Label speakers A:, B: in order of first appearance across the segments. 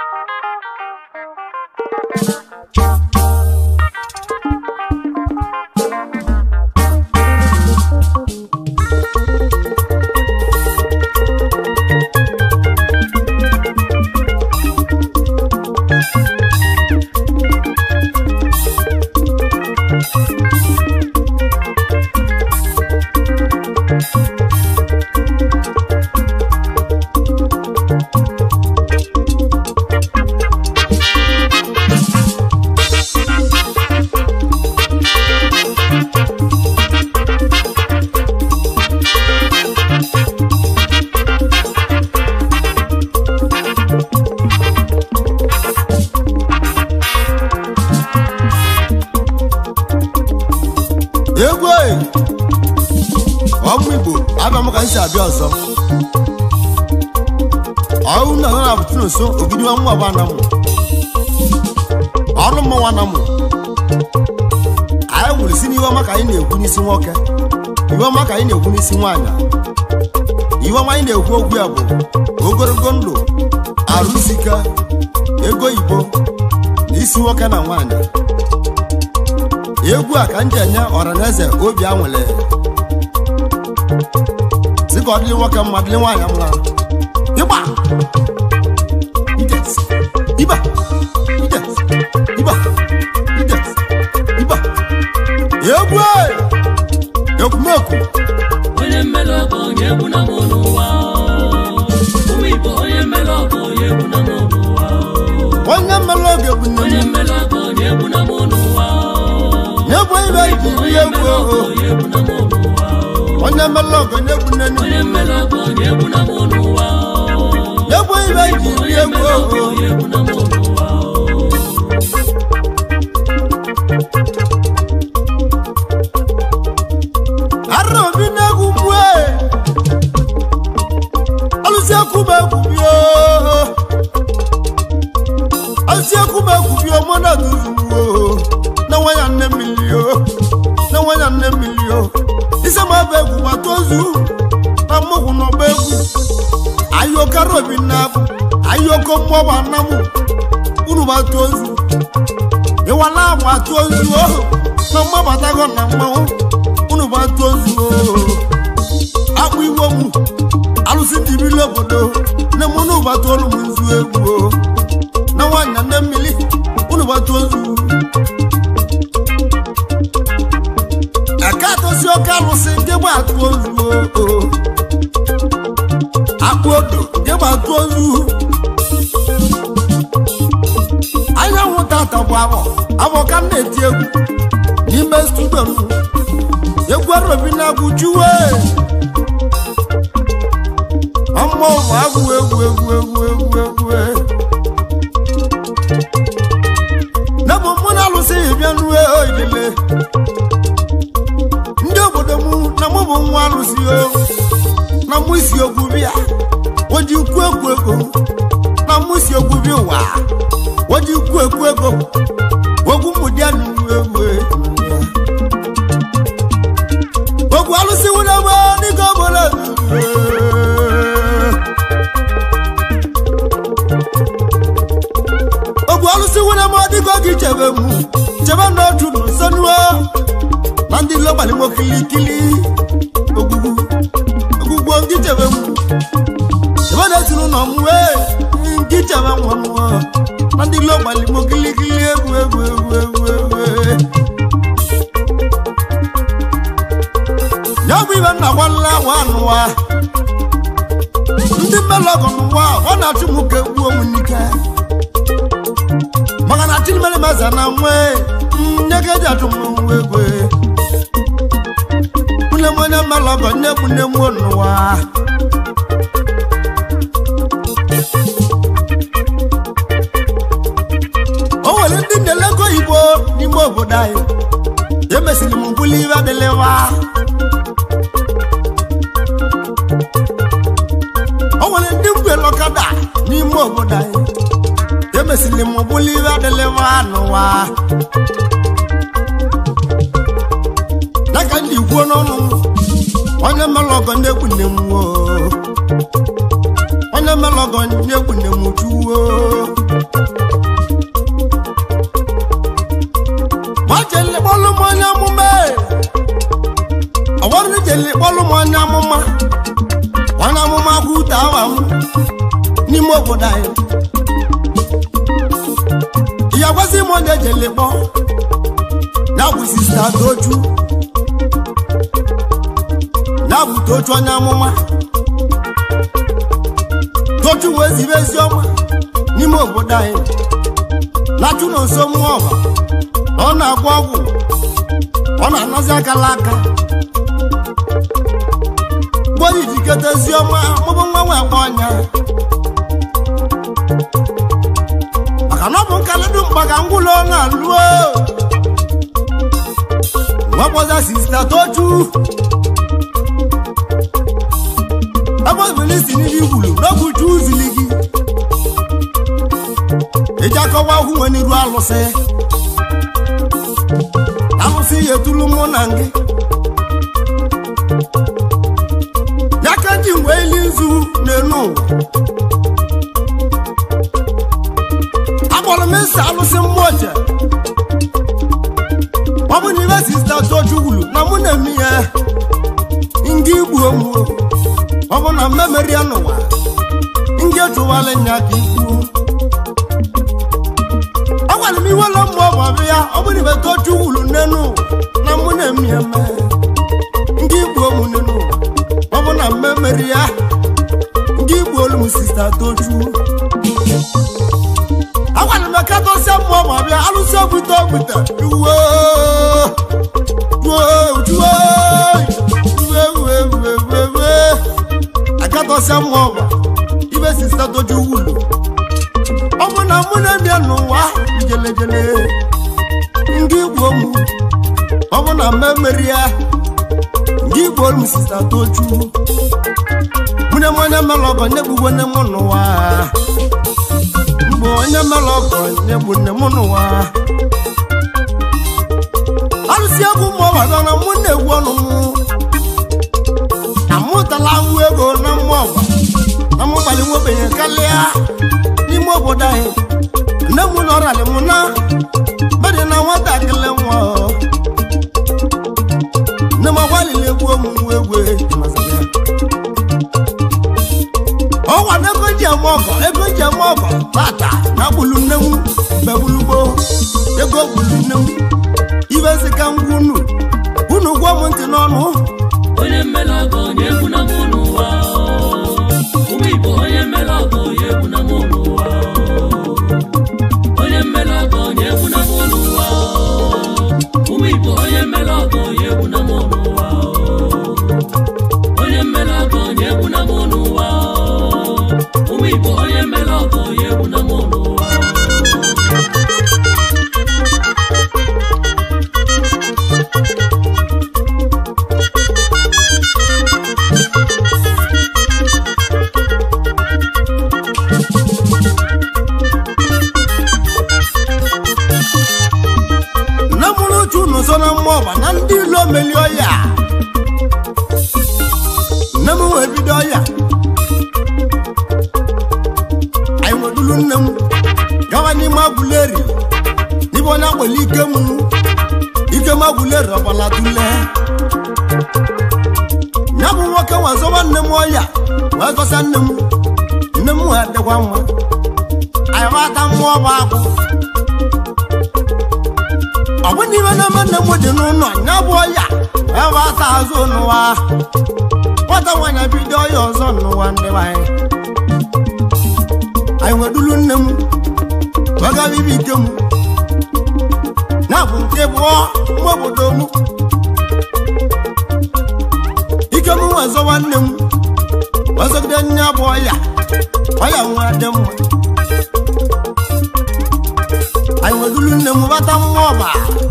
A: egwu oyi ọmụ igbo abịa m ka m si abịa ọzọ ọrụ na na abụtụ nso ogidi nwa nwa bana mụ ọrụ mmanwa na mụ anyị nwere si n'ihe ọma ka anyị na-ekwu n'isi nwoke ihe ọma ka anyị na-ekwu n'isi nwaanyị ihe ọma anyị na-ekwu okwu ya bụ ogologo ndụ arụ sika ego igbo na isi nwoke na nwaanyị egwu a ka m ji enye ọranaeze obi anwụle si ka ọ dịrị nwoke mma dịrị nwaanyị mma ịgba Ides, ịba Ides, ịba Ides, ịba egwu a! ekwumekwu
B: onye mmele ọgọ onye egwu na mụ n'ụwa ụmụ igbo onye mmele ọgọ onye egwu na mụ n'ụwa
A: onye mmelụ oge bụ nne
B: onye
A: m
B: mmele ọgọ onye egwu na mụ n'ụwa
A: na-egwu ibe iji
B: onye
A: ihe egwu
B: mmele ọgọ
A: oho
B: onye egwu na mụ n'ụwa
A: onye mmelụ oge na-egwu nne m
B: onye mmele ọgọ onye egwu na mụ n'ụwa
A: na-egwu ibe iji ihe
B: onye
A: egwu
B: mmele ọgọ
A: oho
B: onye egwu na mụ n'ụwa
A: arịrị obi na-egwu mgbe alụsị ekwu m egwu bio alụsị ekwu m egwu bio mụ na duzuwo na nwa ya nne mmiri o na nwa ya nne mmiri o ise ma bụ egwu ma tozu na mmụkwụ n'ọgba egwu ayokara obi na-abụ ayoko mmụọba anamụ unu ma tozu ịwala agwa tozu o na mmabatago na mmanwụ unu bụ atụ ozu akpụ iwe m alụsị ndị bili obodo nne m unu bụ atụ olu m nzu egwu o. na nwaanyị na nne mmiri unu bụ atụ ozu aka atọsi oke alụsị nke bụ atụ ozu o. akpụ odo nke bụ atụ ozu anyanwụ tata bụ abọ abọ ka m na-eti egwu n'ime studio m egwu arobi na-agwụ juwe ọmụ ụmụ agwụ egwu egwu egwu egwu egwu na bụ mụ na alụsịghị bịa nuwe oilele ndị obodo m na mụ bụ nwa alụsị o na mụ isi ogwu bịa oji kwu ekwu ego na mụ isi ogwu bịa ụwa oji kwu ekwu ego ogwu mgbụdị anụ egwu egwu ogwu alụsị wụlebe dịka obodo ogwu alụsị wụlebe dịka oge chebe m chebe n'otu n'usonuo na ndị lọgbalịmo kilikili ogwugwu ogwugwo ndị chebe m chebe na-etiri ụlọ m wee ndị chebe nwa m na ndị lọgbalịmo kilikili egwu egwu egwu egwu egwu ya bụ ibe nna gwanla awa anụwa ndị mmelọgọ n'ụwa ọ na-achụ m ka egbuo m n'ike maka na chilimere meza na nwe nye ka eji achụ m nwa egwe nne m onye mmelọgọ nne m nne m n'ụwa o nwere ndị na-elego igbo n'ime obodo anyị emesiri m mbuli ibe adịlịwa o nwere ndị mgbere ọkada n'ime obodo anyị emesiri m bụlụ ibe adịlịwa n'ụwa n'aka ndị kwuo n'ọnụ onye mere ọgọ na-egwu nne m wo onye mere ọgọ na-egwu nne m juwo ìyàwó sí mo lè jèlè bọ́ náwó sista tójú náwó tójú onye amụma tójú wee zibe ezi ọma n'ime obodo anyị na-achụ na nso mmụọ ọba ọ na-agwọ ọgwụ ọ na-anazi akala aka gbonyi jikọta ezi ọma mụbụ nwa nwe agba ọnya maka na ọ bụ nkaledu mkpa ka ngwụlọ na-alụo nwekwaza sista toju ebe obili si n'ihe igbulu n'oge uju uzili gị eji akọwa ahụ nwe n'iru alụsị alụsị ya etulu mụ na gị ya ka ji mgbe eli nzu n'elu ụwa akpọrọ m esi alụsị mmụọ je ọ bụ na ibe sista toju wulu na mụ na-eme ya ndị igbu onwu ọ bụ na mmemeri ya n'ụwa ndị ejụwala nya ka ikwu agwara m iwe ụlọ mmụọ bụ ọbịa ya ọ bụ na ibe toju wulu n'elu na mụ na-eme ya eme ndị igbu onwu n'elu ọ bụ na mmemeri ya ndị igbu olu m sista toju agwara m ka dosia mmụọ ma bịa alụsị ogbute ogbute uwe agatọsia mmụọ ma ibe sista doju wulu ọ bụ na mụ na-ebịa n'ụwa jelejele ndị igbo m ọ bụ na mmemmeri ya ndị igbo m sista toju mụne m onye mere ọgọ nye gbugbo nne m n'ụwa mgbe onye mere ọgọ nye bụ nne m n'ụwa alụsị egwu ma ọ gbado na mụ na-egwu ọnụ m amụtala nwụ ego na mmụọ ọgba na mụ gbalị nwobenye karịa n'ime obodo anyị nne m na ọrịa m na bedị na nwatakịrị nwa nne m agbalịla egwu omume egwu ọnwa na ego ji eme ọgọ ego ji eme ọgọ tata na gbulu nne m begbulugbo ego gbulu nne m ibe sika ngwa unu unu gwuo m ntị n'ọnụ
B: onye mmele ọgọ onye egwu na mụ n'ụwa ụmụ igbo onye mmele ọgọ onye egwu na mụ n'ụwa onye mmele ọgọ onye egwu na mụ n'ụwa ụmụ igbo onye mmele ọgọ onye egwu na mụ n'ụwa onye mmele ọgọ onye egwu na mụ n'ụwa ụmụ igbo onye mmele ọgọ onye egwu na mụ n'ụwa
A: nne mụrụ uche unu so na mmụọ ọba na ndị ilo meli ọya nne m wee bido ọya anyị nwedulu nne m gawa n'ime agwụleri n'ime onye akpọli ike m ike m agwụleri ọbala tule ya bụ nwoke wee zọba nne m ọya wee zọsa nne m nne m wee dịkwa mma anyị wata mmụọ bụ akwụ ọ bụ n'ime na nne m dị n'ụlọ ya bụ ọya ebe ata azụ n'ụwa nwata nwaanyị bido ọya ọzọ n'ụwa ndị anyị anyị nwedulu nne m wegara ibe ike m na bụ nke bụọ nwa obodo m ike m wee zọwa nne m wezogide nne bụ ọya ọya nwa dị mma anyị nwedulu nne m bata mmụọ ọba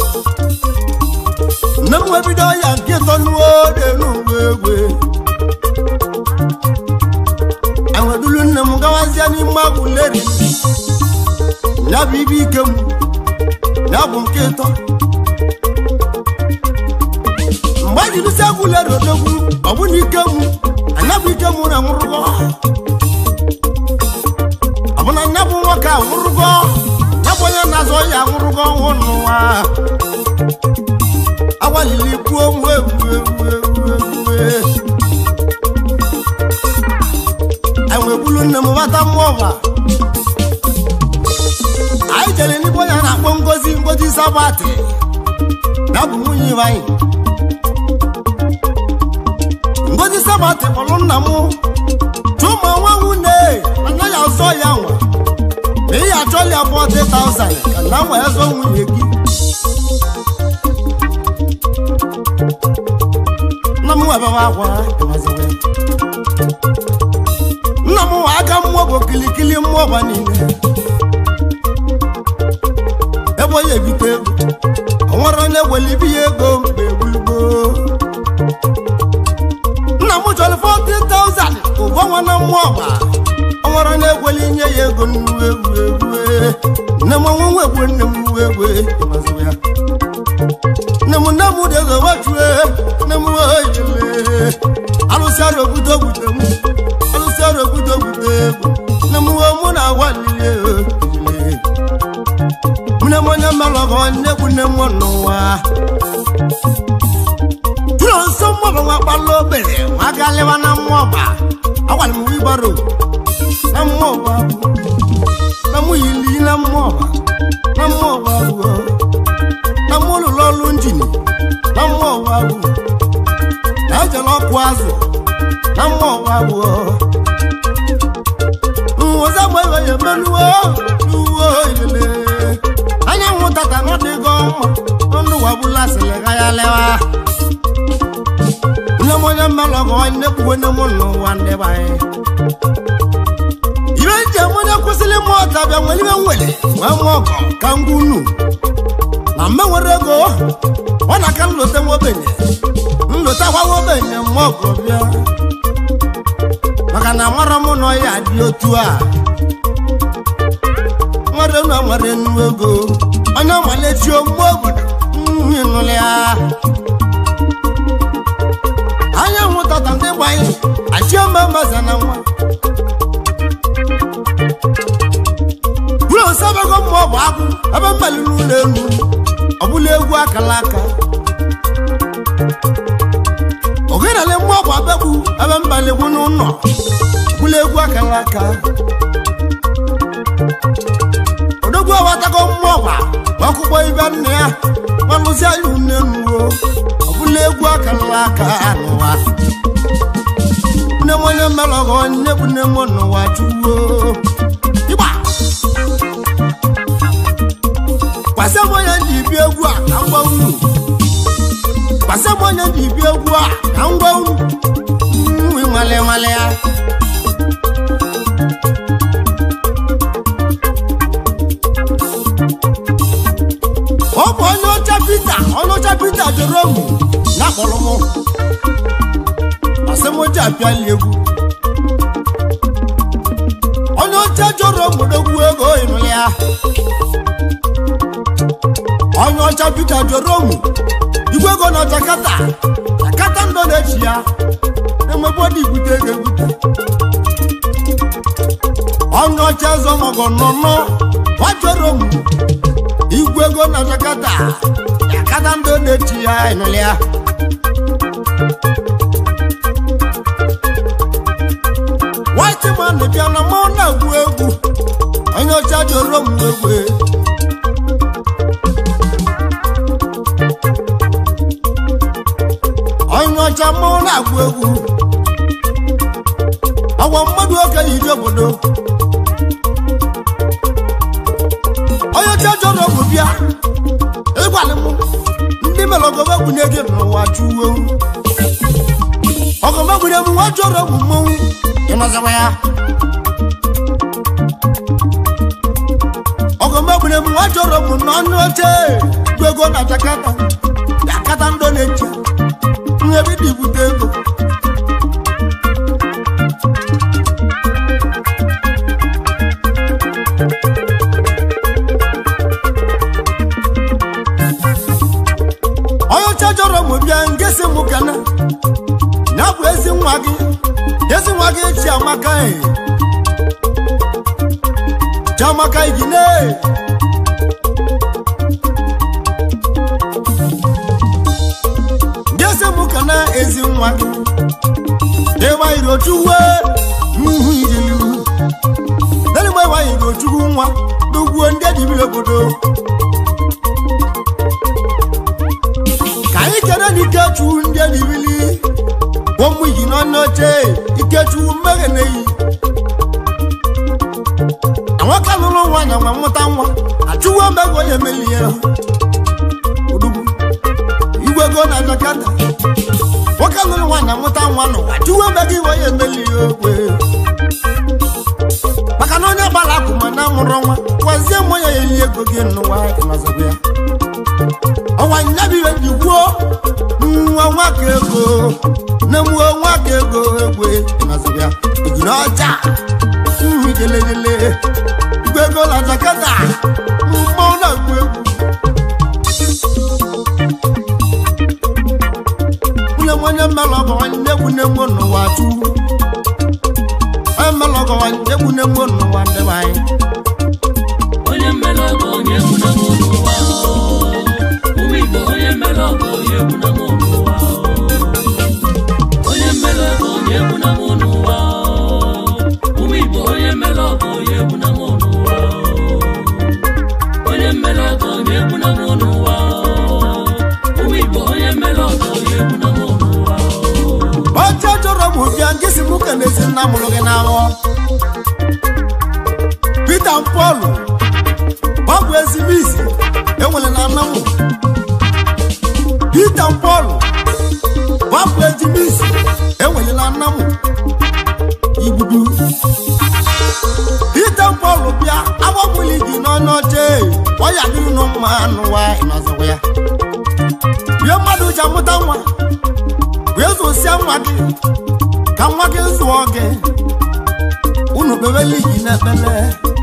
A: nne m wee bido ya nke ịtọ nuo n'elu uwe egwe anyị nwedulu nne m gawazie n'ime agwụleri ya bụ ibe ike m ya bụ nke ịtọ mgbe anyị jidesi agwụleri odogwu ọ bụ na ike m anya bụ ike m na nwụrụgọ ọ bụ na anya bụ nwoke a nwụrụgọ ya bụ onye na-azọ ya nwụrụgọ ọnwụ n'ụwa agbalịla ikwu onwe ewu ewu ewu ewu anyị wee bulu nne m bata mmụọ ọba sabati ya bụ nwunye anyị ngozi sabati kpọrọ nna m chụma nwa nwunye anaghị azọ ya nwa ma ị ya achọla ya 40,000 ka na nwa ya zọ nwunye gị nna m webebe akwa ịmaziwe nna m nwa aka mmụọ bụ kilikili mmụọ gba niile ebe onye ebite ego o nwere onye gwere ibi ya ego mgbe gbugbo nna m chọrọ 40,000 ụgwọ nwa na mmụọ gba o nwere onye gwere inye ya ego nnu egwu egwu nne m ọnwụ nwa egwu nne m nwa egwu ịmaziwe ya nne m nne m dị ego wechue nne m ojele alụsị arụ obodo obodo m alụsị arụ obodo obodo egwu nne m nwe mụ na agwa lili ojele nne m onye mmelọgọ nne bụ nne m n'ụwa tụrụ nso mmụọ nwa kpala obere nwa galịwa na mmụọ gba agwara m wibaro na mmụọ gba na mụ yili na mmụọ gba na mmụọ gba bụ na mụ lụrụ ọrụ njini na mmụọ gba bụ na ejela ọkụ azụ na mmụọ gba bụ ụzọ gba iwe ya emenuwe uwe ilele anyanwụ tata n'ọdịgo mma ndụ wagbula sịrị ga ya lewa nne m onye mmelọgọ nne kwuwe nne m n'ụwa ndị be anyị ibe njem onye kwụsịrị mụ ọta bịa nwere ibe nwere wee mụọ ọgọ ka ngwa unu na mme nwere ego ọ na-aka nlote nwobenye nlote akwa nwobenye mma ọgọ bịa maka na mara m na ọya dị otu a nwere na nwere nnu ego onye malechi ogbo obodo nri nụlị ya anyanwụ tata ndị gbanyị achioma maza na nwa bụrụ osebego mmụọ bụ akwụ ebe mmaliri ụlọ elu ọbụla egwu akala aka ogenale mmụọ bụ abegbu ebe mbaligwu n'ụlọ ọbụla egwu akala aka odogwu awatago mmụọ gwa akwụkwọ ibe nna ya gbalụzi anya nne nuwo ọbụla egwu akala aka n'ụwa nne m onye mmelọgọ nne bụ nne m n'ụwa chuwo ịgba kwasị m onye ji ibi egwu a na ngwa unu kwasị m onye ji ibi egwu a na ngwa unu nwi nwale nwale ya ọ bụ onye ọcha pita onye ọcha pita jụrụ m na akpọrọ m asịmoji apịali egwu onye ọcha jụrụ m dogwu ego ịnụlị ya onye ọcha pita jụrụ m igwe ego na jakata jakata ndọ na-echi ya emebe ọdị ibute ego ebute onye ọcha ezọmọgọ nọ nọ wajụrụ m igwe ego na jakata jakata ndọ na-echi ya ịnụlị ya white man bịa na mụ na-egwu egwu onye ọcha jụrụ m egwu onye ọcha mụ na-agwụ egwu ọgwa mmadụ oke yiri obodo onye ọcha jụrụ ọgwụ bịa ịgwalị m ndị melọgọba egwu na-ege n'ụwa chụwo ọgọmegwure m nwa jụrụ ọgwụ mmọnwụ ịnọzikwa ya ọgọmegwure m nwa jụrụ ọgwụ n'ọnụ oche bụ ego na jakata jakata ndọ na-eche ihe bido ibute ego onye ọcha jọrọ m bịa ngesi m kana ya bụ ezi nwa gị ezi nwa gị chiamaka e chiamaka igine ngesi m kana ezi nwa gị ịwa irochuwe ihu ijelu deligbo ịwa irochukwu nwa n'ugwu ndị edibiri obodo ikechu ndị edibili ụmụ yi n'ọnụ oche ikechu mmeghe na-eyi nwoke lụrụ nwaanyị nwa mmụta nwa achụwo mmeghe onye meli ya odugwu igwe go na jakata nwoke lụrụ nwaanyị amụta nwa n'ụwa chụwo mmeghe iwe onye meli ya okwe maka na onye gbara akwụma na amụrụ nwa gwazie mmụ ya ya eli ego gị n'ụwa ịnọzọgbu ya ọnwa nyabiwe ji gwuo nwa nwaka ego na mụọ nwaka ego egwe ịnọzọgbu ya ejiri ọcha nri jelejele igwe ego na jakata mmọnwụ na-agụ egwu nwunye m onye mmelụ ọgọ nwanne egwu na-egwu n'ụwa chukwu onye mmelụ ọgọ nwanne egwu na-egwu n'ụwa ndị be anyị
B: onye mmele ọgọ onye egwu na mụ n'ụwa ụmụ igbo onye mmele ọgọ onye egwu na mụ n'ụwa onye mmele ọgọ onye egwu na mụ n'ụwa ụmụ igbo onye mmele ọgọ onye egwu na mụ n'ụwa onye mmele ọgọ onye egwu na mụ n'ụwa ụmụ igbo onye mmele ọgọ onye egwu na mụ n'ụwa
A: oche chọrọ bụ bịa nke si mụ ka na-esi nna mụrụ gị n'ahụ Pita Pọl ọ bụ ezigbo isi enwere na anamụ Pita Pọl ọ bụ ezigbo isi enwere na anamụ igbudu Pita Pọl bịa agbapụli gị n'ọnụ oche ọ ya dịrị nụ mma n'ụwa ịnọzọkwa ya bie mmadụ ji amụta nwa wee zụsịa nwa gị ka nwa gị zụọ gị unu kpebe ligi n'ekpele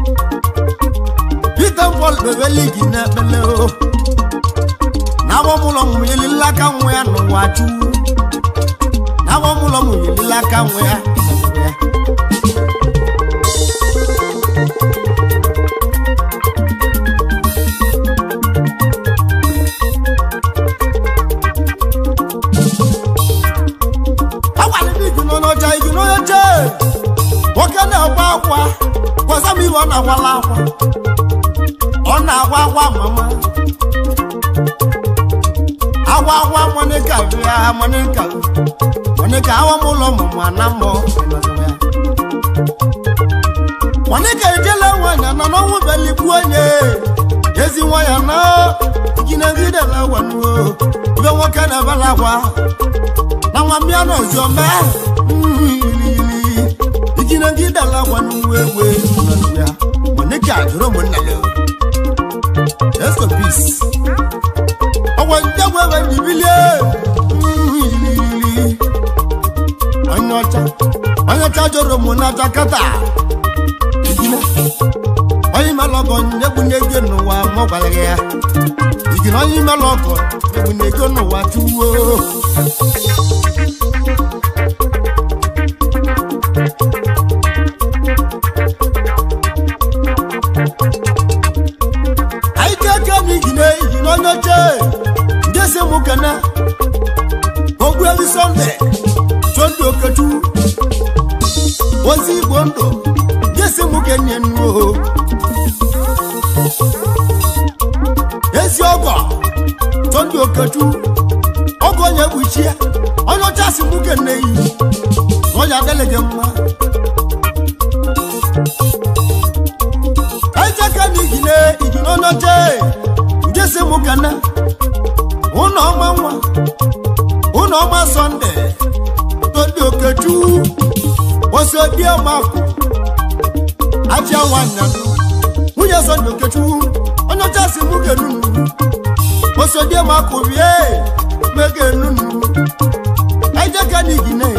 A: Peter Paul kpebe ligi n'ekpele o na-agbamụlọ mụ yelile aka nwa ya n'ụwa chukwu na-agbamụlọ mụ yelile aka nwa ya n'ụwa ya. agwalịrị gị n'ọnọcha igi n'onyeche nwoke na-agwa akwa gwasa m ihe ọ na-agwala akwa ọ na-agwa akwa mama agwa agwa monika bịa monika monika awa m ụlọ ọmụmụ ana mmụọ monika ejela nwanyị na n'ọnwụ beligbu onye ezi nwanyị na ginegidela wanuo ibe nwoke na-ebela akwa na nwa mbịa n'ọzọ mee ilili ijina gị dala gwa n'uwe ewe ya monika jụrụ ụmụnna ya let's go peace ọgwa ndị egwu ebe ndị bilie ilili onye ọcha onye ọcha jụrụ ụmụ na jakata ijina onye melọgọ nyegbu n'ego n'ụwa mụ gwara gị ya ijina onye melọgọ nyegbu n'ego n'ụwa tuwo anyị ga-eke n'igine igi n'onye oche ndị si mụ kene ogbuebi sọnde chondị okechu ozi igbo ndụ ndị si mụ kenye nnuo ezi ọgọ chondị okechu ọgọ onye kpuchie onye ọcha si mụ kene yi onye adịghị gị mma ejeka na igine igi n'onye oche ndị si mụ kene ụlọ ọma nwa ụlọ ọma sọnde tondị okechu osodiemakụ ajia nwanyị nwunye sọnde okechu onye ọcha si mụ kenunu osodiemakụ bie mege nunu ejeka na igine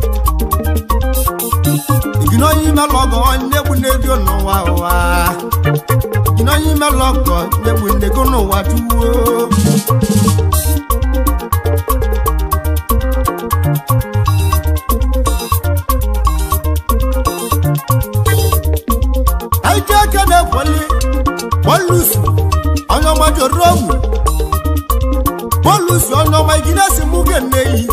A: igine onye ime lọgọ onye egbu n'ego n'ụwa ụwa igine onye ime lọgọ onye egbu n'ego n'ụwa tuwo anyị ji aka na-ekweli polusu onye ọma joro ogwu polusu onye ọma igine si mụ ga-eneyi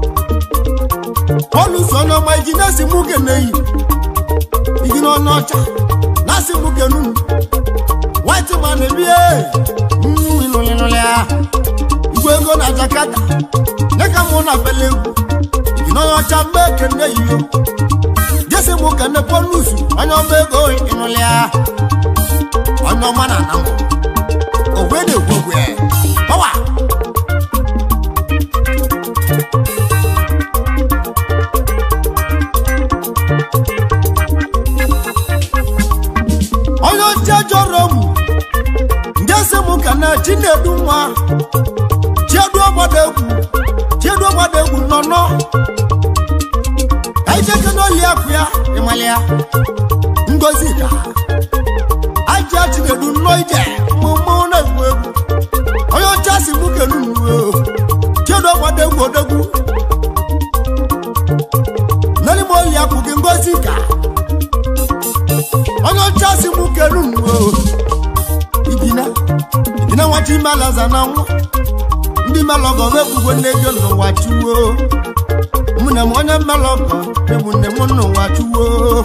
A: polusu onye ọma igine si mụ ga-eneyi igine onye ọcha na-asị mụ ga-enunu white man ebie ịnụlịnụlị ya igwe ego na jakata dịka na bele egwu igi na onye ọcha mgbe ekene yiyo jesi mụ kene pọnusu onye ọma ego ịnụlịa onye ọma na ana mụ ogwe na-ekwu okwu ya ọwa onye oche jọrọ mụ ndị ese mụ ka na chinedu nwa chiedu ọgbada egwu chiedu ọgbada egwu nọ nọ ka ijeke n'oli akụ ya ịmalịa ngozi ka aja chinedu nnọọ ije mmụmụ na-egwu egwu onye oche si mụ kelu nnuo chiedu ọgbada egwu odegwu n'elime oli akụ gị ngozi ka onye ọcha si mụ kelu nnuo igina igina nwachi malaza na nwa ndị melọgọ wepụgo nne gị n'ụwa chuwo mụne m onye melọgọ emune m n'ụwa chuwo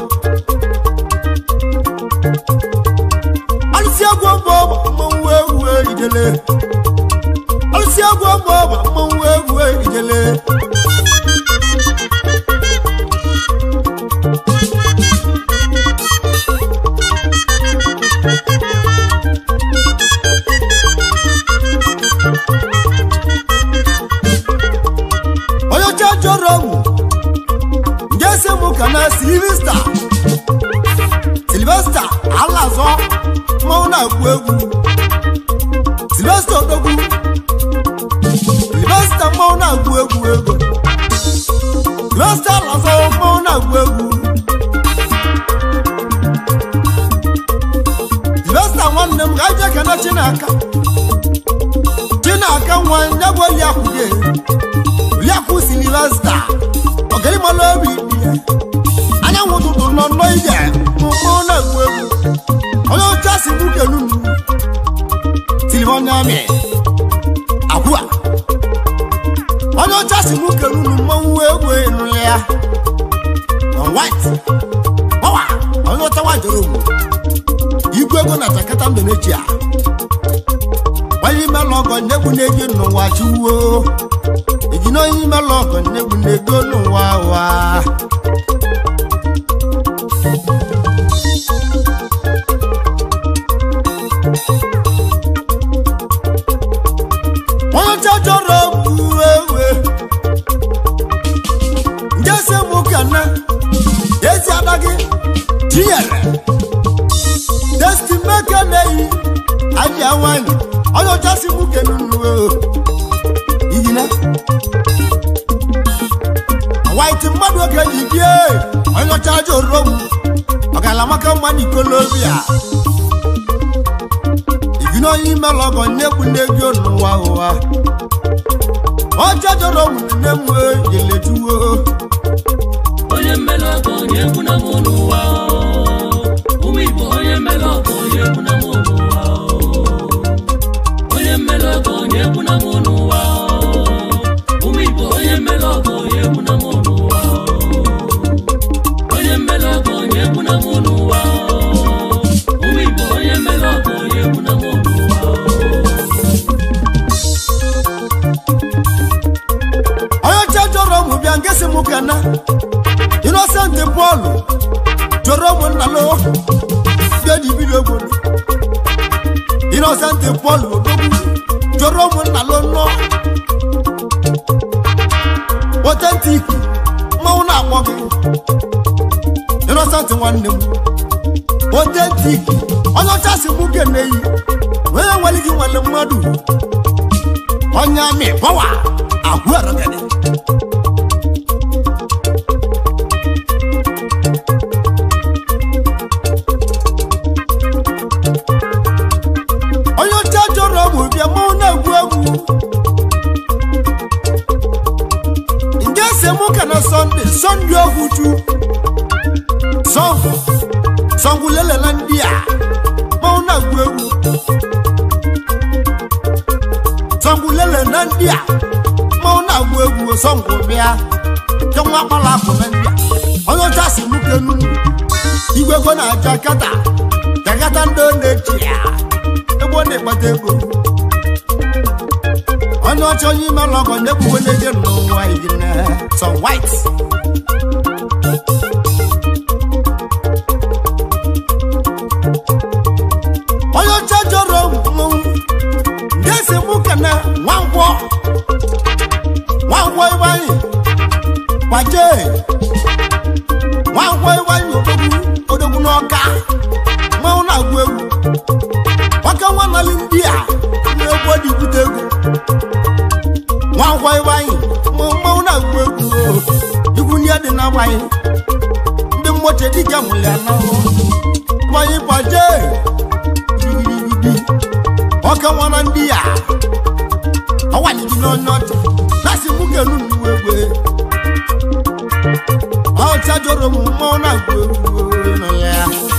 A: alụsị egwu ọgbọ mmanwụ egwu ijele alụsị egwu ọgbọ mmanwụ egwu ijele onye ọcha jọrọ mụ nje se mụ ka na silvesta silvesta alazọ mmanwụ na-agụ egwu silvesta odogwu silvesta mmanwụ na-agụ egwu ego silvesta alazọ mmanwụ na-agụ egwu silvesta nwanne m ga je kene chinaka chinaka nwa ya bụ oliakụ gị oliakụ silvesta ọganimalụ obi dị ya anyanwụ ụtụtụ nọ nnọọ ije mụmụ na-egwu egwu onye oche si bukelu nnu silvoniami agwụa onye oche si bukelu nnu mmanwụ egwu ịnụlị ya on white ọwa onye ọtawa jere ogwu igwe ego na jakata mbe n'echi a onye ime lọgọ nyegbu na-eji n'ụwa chiwuo iji na onye ime lọgọ nyegbu na-ego n'ụwa ụwa onye ọcha chọrọ okwu ewe njesi mụ ka na ezi ada gị tinyere destimeke na-eyi ahịa nwanyị onye ọcha si mụ kenunu iyina white mmadụ oge ji bie onye ọcha jọrọ m ọgalamaka mmadụ ikolobia ijina onye ime lọgọ nnekwu n'ego n'ụwa ụwa ọcha jọrọ m nne m jeletuwo
B: onye mmele ọgọ onye egwu na mụ n'ụwa ụmụ igbo onye mmele ọgọ onye egwu na mụ n'ụwa onye mmele ọgọ onye egwu na mụ n'ụwa ụmụ igbo onye mmele ọgọ onye egwu na mụ n'ụwa onye mmele ọgọ onye egwu na mụ n'ụwa ụmụ igbo onye mmele ọgọ onye egwu na mụ n'ụwa
A: onye ọcha jọrọ m bịa ngesi m kana inosenti pọlụ jọrọ m nnalo bịa ji bido obodo inosenti pọlụ odogwu jọrọ m nnalo nnọ otentik mmanwụ na-akpọ gị inosenti nwanne m otentik onye ọcha si mụ keneyi onye nwere gị nwere mmadụ onye amị pọwa ahụ arọgede onye ọcha jọrọ ọmụ bịa mụ na-egwu egwu nke ese mụ ka na sọnde sọnde ohuju sọngwụ sọngwụ lelela ndị a mụ na-egwu egwu sọngwụ lelela ndị a mụ na-egwu egwu sọngwụ bịa ke nwa akpala akụ na ndị a onye ọcha si mụ kenu igwe ego na-aja kata jakata ndị ọ na-echi ya ebe ọ na-ekpata ego ọ onye ọcha onye ime lọgọ na-ebuwe n'ege n'ụwa igine sọ white onye ọcha jọrọ mmọnwụ ga-esi mụ kene nwangwọ nwangwọ ịgbanyị gbaje nwangwọ ịgbanyị odogwu odogwu n'ọka mmanwụ na-agụ egwu maka nwa nali ndị a na-egwu ọdịbute egwu nwangwọ ịgbanyị mmanwụ na-agụ egwu igwu ndị dị na-agbanyị ndị mmoche dịka mụlị anahụ gbanyị gbaje digirigidi ọka nwa na ndị a ọwaligi n'onye ọcha na-asị mụ ga-enu nnuwe egwe ọcha jọrọ m mmanwụ na-agụ egwu nọ ya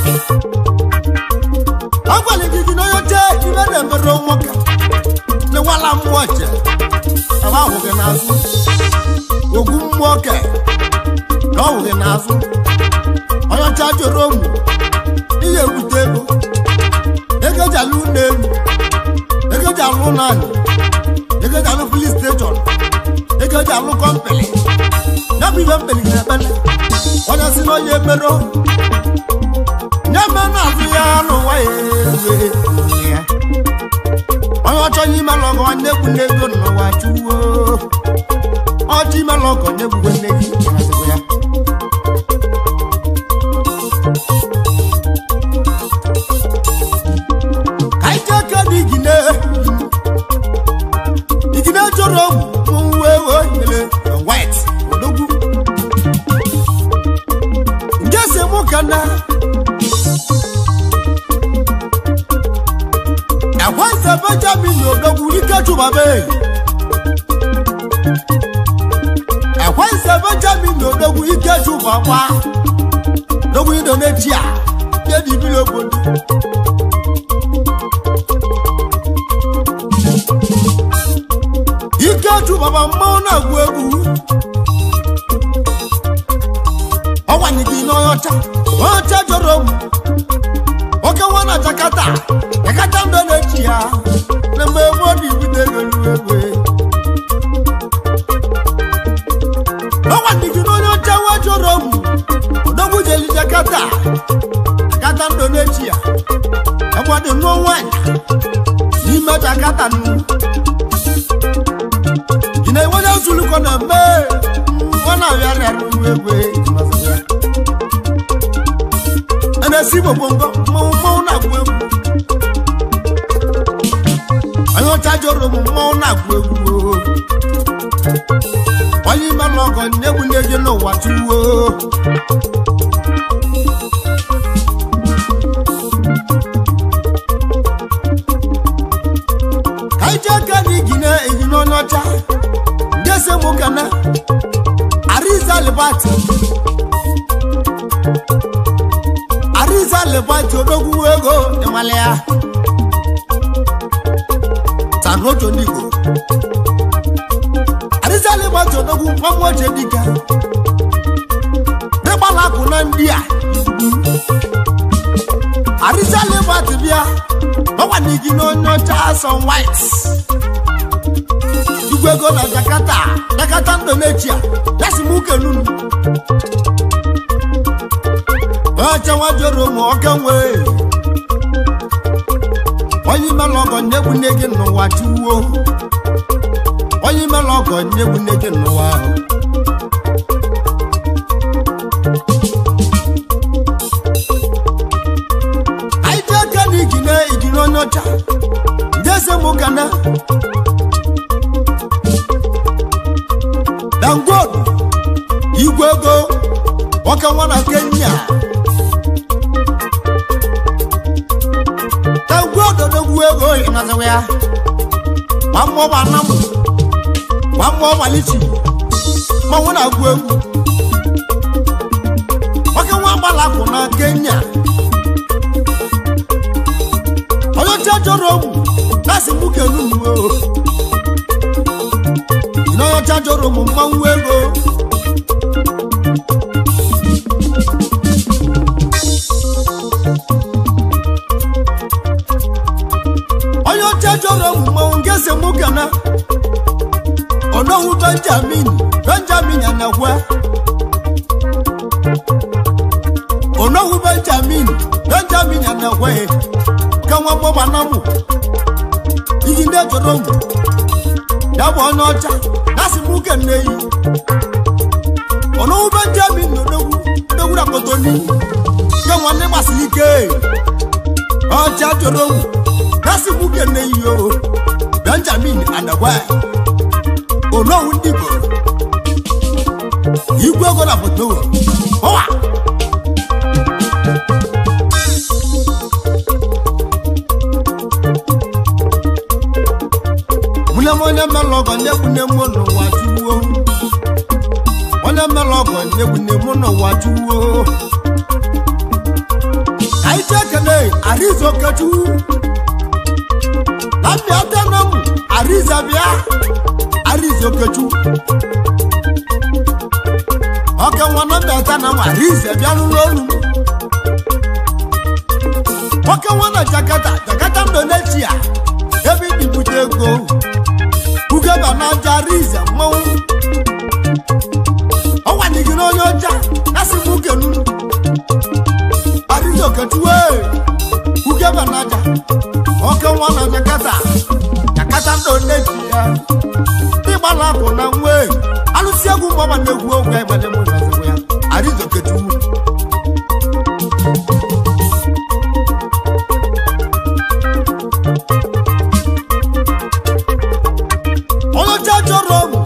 A: ọgwaligi gị n'onye ọcha ibe na-emere nwoke na-ewala mmụọ ọcha aba ahụghị n'azụ ogwu mmụọ ke na ọhụghị n'azụ onye ọcha jọrọ m ihe ebute ego ego ji alụ ụlọ elu ego ji alụ ụlọ anyị ego ji alụ filis steshọn ego ji alụ kọmpani ya bụ ibe mpeli na-ekpele onye si na onye emero nye me na-azụ ya n'ụwa ya ewe ya onye ọchọ onye ime lọgọ nwanne egwu n'ego n'ụwa chuwo ọchọ ime lọgọ na-egwugwe nne gị na-azụkwa ya ka ike aka dị igine igine chọrọ mwe wele white odogwu nke si mụ ka na ekwense benjamin odogwu ike chụbabe ekwense benjamin odogwu ike chụbakwa odogwu indonesia nye dibiri obodo ikechu baba mmanwụ na-agụ egwu ọwanye gị n'onye ọcha onye ọcha jọrọ m nwoke nwa na jakata jakata ndụ na-echi ya na mgbe ebe ọ dị ibido ego lu egwe ọwanye gị n'onye ọcha nwa jọrọ m odogwu jeli jakata jakata ndụ na-echi ya ebe ọ dị n'ọnwa n'ime jakata nnu ị na-enwenye nzulukọ na mme nwa na-abịa rịara egwe a na-esi gbogbo mmanwụ mmanwụ na-agwụ egwu onye ọcha jụrụ m mmanwụ na-agwụ egwu onye ime n'ọgọ na-egwu nne gị n'ụwa tuwo ka ije aka na igine igine onye ọcha ndị ese mụ kana ariza libati ariza libati odogwu ego ịmala ya sanojo n'igbo ariza libati odogwu mgbanweje dịka dịgbala akụ na ndị a ariza libati bịa ọgwa n'igi n'onye ọcha asọ white igwe ego na jakarta jakarta indonesia yasi m ukenunu ọcha nwa joro ma ọka nwee onye imela ọgọ nyegbu nne gị n'ụwa chiwuo onye imela ọgọ nyegbu nne gị n'ụwa ahụ anyị ji aka na igine igine onye ọcha jese m gana dangodu igwe ego nwoke nwa na kenya dangodu odogwu ego ịnazawa ya gbamgbọgba anamụ gbamgbọgba lichi mmanwụ na-agụ egwu nwoke nwa gbalapụ na kenya onye ọcha chọrọ ogwu na-asị mụ kenu uwe onye ọcha chọrọ ụmụ mmanwụ ego onye ọcha chọrọ ụmụ mmanwụ nke si mụ kana onowu benjamin benjamin anagwe onowu benjamin benjamin anagwe ka nwa gbọgba na mụ iyi ndị jọrọ mụ ya bụ onye ọcha na-asị m uke nne yi onowu benjamin na odogwu odogwu na kotoni ke nwanne gbasiri ike ọcha jọrọ mụ na-asị m uke nne yi o benjamin anagwe onowu ndị igbo igwe ego na foto ọwa mune onye mmelụ ọgọ nyegbune mụ n'ụwa chuwo onye mmelụ ọgọ nyegbune mụ n'ụwa chuwo anyị ji ekele arizo kechu na mbịa tenam ariza bịa arizo kechu ọka nwa na mbịa tenam ariza bịa n'ụlọ olu nwoke nwa na jakata jakata indonesia ebe ibute ego ugeba na aja ariza mmanwụ ọnwanigị n'onye ọcha nasị m ukenu ariza okechuwe ugeba na aja nwoke nwa na jakata jakata indonesia ịgbala akụ na nwe alụsị egwu mgbawa na-egwu ogwe ịgbade mụ na ya ariza okechuwu onye ọcha chọrọ ọgwụ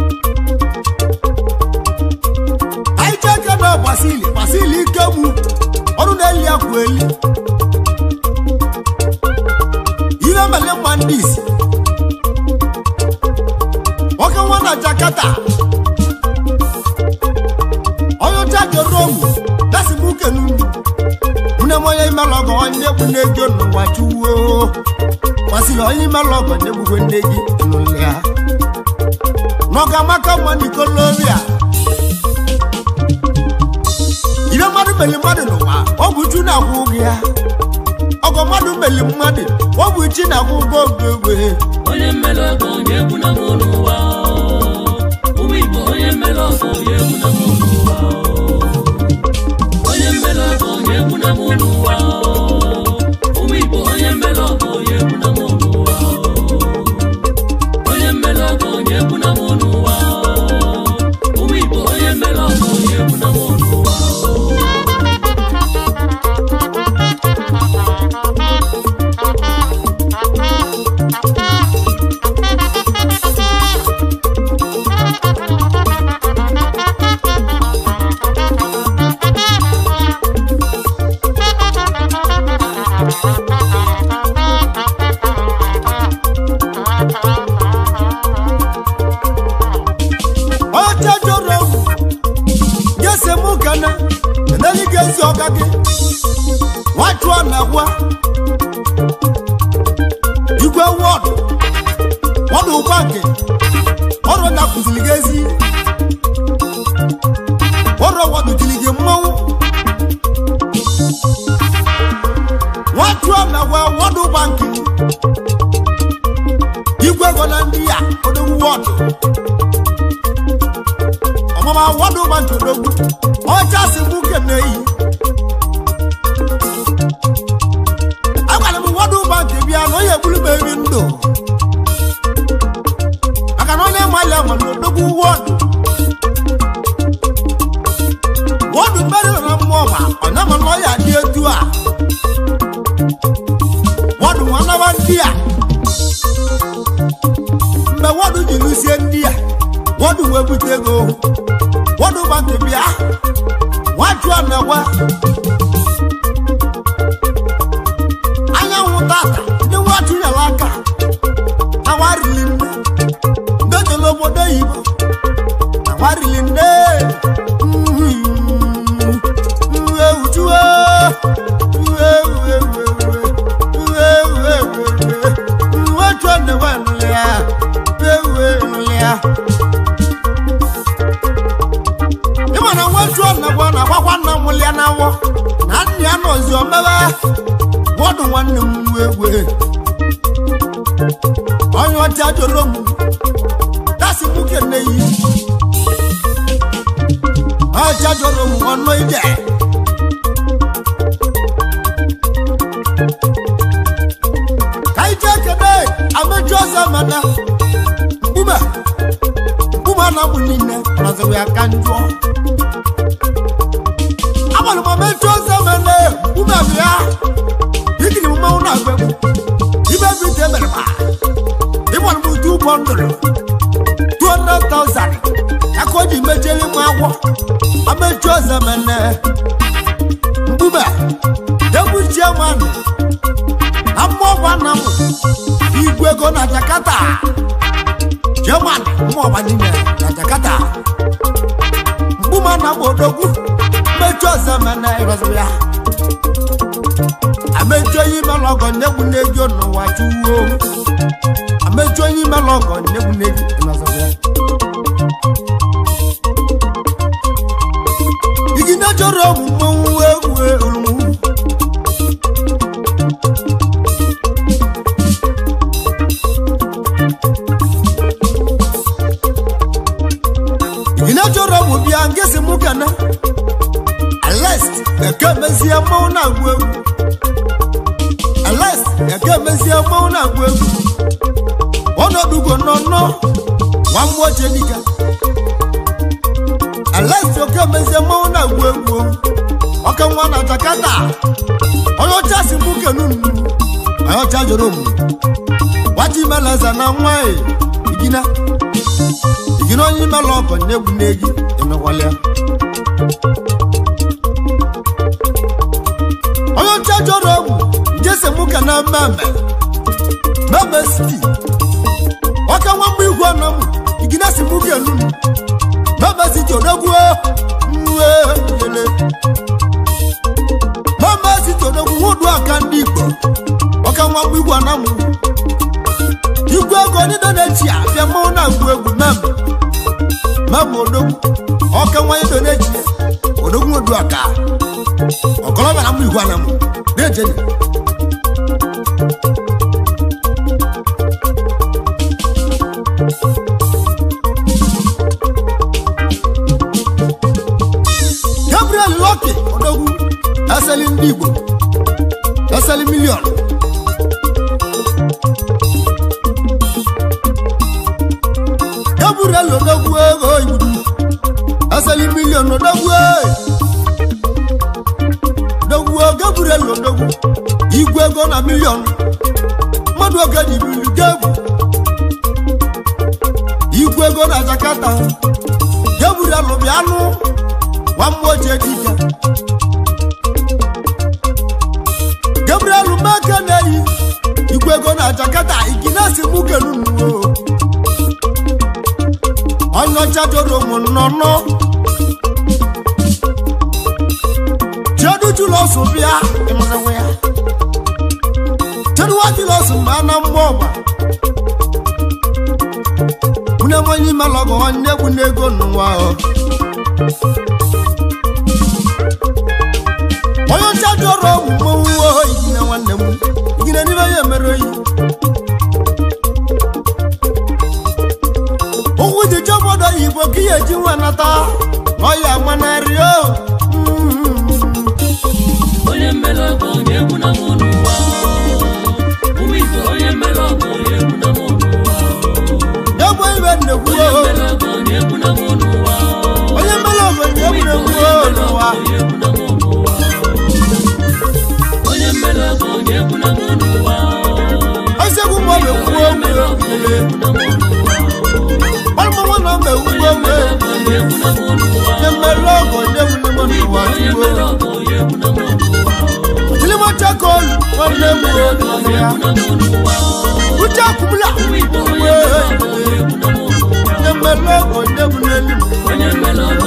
A: anyị ji aka na gbasili gbasili ike gbu ọrụ na-eli akwa eli ihe mele mma ndị isi nwoke nwa na jakata onye ọcha chọrọ ọgwụ dasi m uke n'ugwu mune m onye imelụ ọgọ onye egbu na-ego n'ụwa chuwo gbasili onye imelụ ọgọ na-egbugwe nne gị n'ụlọ ya n'ọga maka mma n'ikolobia ihe mmadụ meli mmadụ n'ụwa ọ bụ chu na-akwụ ụgwọ ya ọgọ mmadụ meli mmadụ ọ bụ chi na-akwụ ụgwọ oge egwe
B: onye mmelụ ọgọ onye egwu na mụ n'ụwa ụmụ igbo onye mmelụ ọgọ onye egwu na mụ n'ụwa onye mmelụ ọgọ onye egwu na mụ n'ụwa ụmụ igbo onye mmelụ ọgọ onye egwu na mụ n'ụwa onye mmelụ ọgọ onye egwu na mụ n'ụwa ụmụ igbo onye mmelụ ọgọ onye egwu na mụ n'ụwa
A: ọcha jọrọ gese mụ gana eneli gezi ọga gị nwachụọ na gwa igwe wọdụ wọdụ ụgba nke ọrụ na kụziri gị ezi ọrụ wọdụ jiri gị mmanwụ nwachụọ na gwa wọdụ ụgba nke igwe ego na ndị ya odogwu wọdụ ọmọọmọ awọdún máa ń tòdógún ọjà sì mú kẹmẹ yìí. agbàlẹ̀ mu wọ́dún máa ń tẹ̀bi àná yẹ bulu bẹ́ẹ̀ni ń dò. àkànná ní ẹ̀ma ilẹ̀ ọmọ tòdógún wọ́ọ̀dù. wọ́ọ̀dù mẹ́rin nana mú ọ̀bà ọ̀nà mọ̀ lọ́ọ̀yà di etu à. wọ́ọ̀dù wọn náà wá ń di à. mbẹ wọ́ọ̀dù jìnnú sí ẹ̀ ń di à. wọ́ọ̀dù wọ́n ebute ego wọ́ọ̀dù máa ń tẹ̀bi à. wọ́n á ju àná wá. anyanwụ tata ndị nwatụ nyere aka awarili nne ndị jere obodo oyibo awarili nne ewujuwe ịma na nwejuo nna gwa na agbakwa nna m lịa na awọ na nna ya nọzi omebe wọ́dù nwanne m nwa egwe onye ọcha jụrụ m si mú kene yìí ọjà jọrọ mu ọ̀nà ìdẹ. kaijẹ kene amẹjọ zamana buma buma na mu nínú ọ̀nàzọ̀wé akanjọ. abalùmọ̀ mẹjọ zamana buma bíà yìí ni mo máa ń nà gbẹ mu ibẹ̀ bi tẹ bẹ̀rẹ̀ pa ibọ̀ ni mo tu bọ́ndùlù two hundred thousand akɔdzi medzeli mu awɔ ametso zemene nbume yevu chairman amɔba namu igwego na jakarta chairman mɔba nime na jakarta nbuma namu odogwu metso zemene irɔzɔya ametso yi melɔgɔ nebu nedzo nɔwa tuwo ametso yi melɔgɔ nebu nedzo irɔzɔya. igina chọrọ ọmụmụ egwu olumu igina chọrọ ọmụ bịa nke si mụ kana alest eke mezie mmanwụ na-agwụ egwu alest eke mezie mmanwụ na-agwụ egwu ọnọdụgo nọ nọ nwa mmụọ chedika alesi oke mezie mmanwụ na-egwu egwu ọka nwa na jakarta onye ọcha si mụ kenu nnu onye ọcha jụrụ m gwaji meleze na nwa e igina igina onye imela ọgọ na-egwu n'egi emekwala ya onye ọcha jụrụ m nje si mụ kena mmemme mmemme siti ọka nwa mgbe igwe nọ m igina si mụ kenu nnu mama si tòdógún ó nwe yele mama si tòdógún wúdu aka ndị igbo ọka nwa mgbe igwe anamụ igwe ego ndị nọ n'echi a bịa mmanwụ na-agwụ egwu mem mem odogwu ọka nwa ndị nọ n'echi odogwu odu aka ọkọlọbịa na mgbe igwe anamụ na-ejeni gabriel lọki odogwu eseli ndị igbo eseli milion gabriel odogwu ego igbudu eseli milion odogwu odogwu gabriel odogwu igwe ego na milion mmadụ oge ji biri gebu igwe ego na jakarta gabriel bịa anụ wammoje dike gabriel meke na-eyi igwe ego na jakarta iginesi mukenunuo onyocha joro ụmụ nnọnọ jedujulosu bịa ịmụrịnwe ya jeduwajulosu mgbe a na mmụọ ọgba nwunye nwenye imelọgọ nwanne egwu n'ego n'ụwa ahụ onye ọcha jụrụ mmanwụ oyi igine nwanne m igine n'ime ya emere oyi ụkwụ dị je obodo oyibo ka ihe eji nwa nata ọya manarị o
B: onye mmele ọgọ onye egwu na mụ n'ụwa ụmụ igbo onye mmele ọgọ onye egwu na mụ n'ụwa
A: egbe ibe nnekwu
B: onye
A: o
B: mmele ọgọ onye egwu na mụ n'ụwa
A: onye mere obodo egwu na-ekwu o n'ụwa
B: onye egwu na mụ n'ụwa onye mmele ọgọ onye egwu na mụ n'ụwa
A: osiegwu ma ọ bụ ekwu
B: onye mmele ọgọ onye egwu na mụ n'ụwa
A: ọlụmọnwa na mba ekwu
B: onye
A: ogbe
B: mmele ọgọ onye egwu na mụ n'ụwa
A: onye mere ọgọ ndị egwu n'ime n'ụwa
B: onye
A: tuwo
B: mmele ọgọ onye egwu na mụ n'ụwa
A: jilimọcha kolu nwanne m
B: mmele ọgọ onye
A: ya
B: egwu na mụ n'ụwa
A: uche akwụmla
B: ụmụ igbo onye mmele ọgọ onye egwu na mụ n'ụwa
A: onye mere ọgọ ndị egwu n'elu
B: onye mmele ọgọ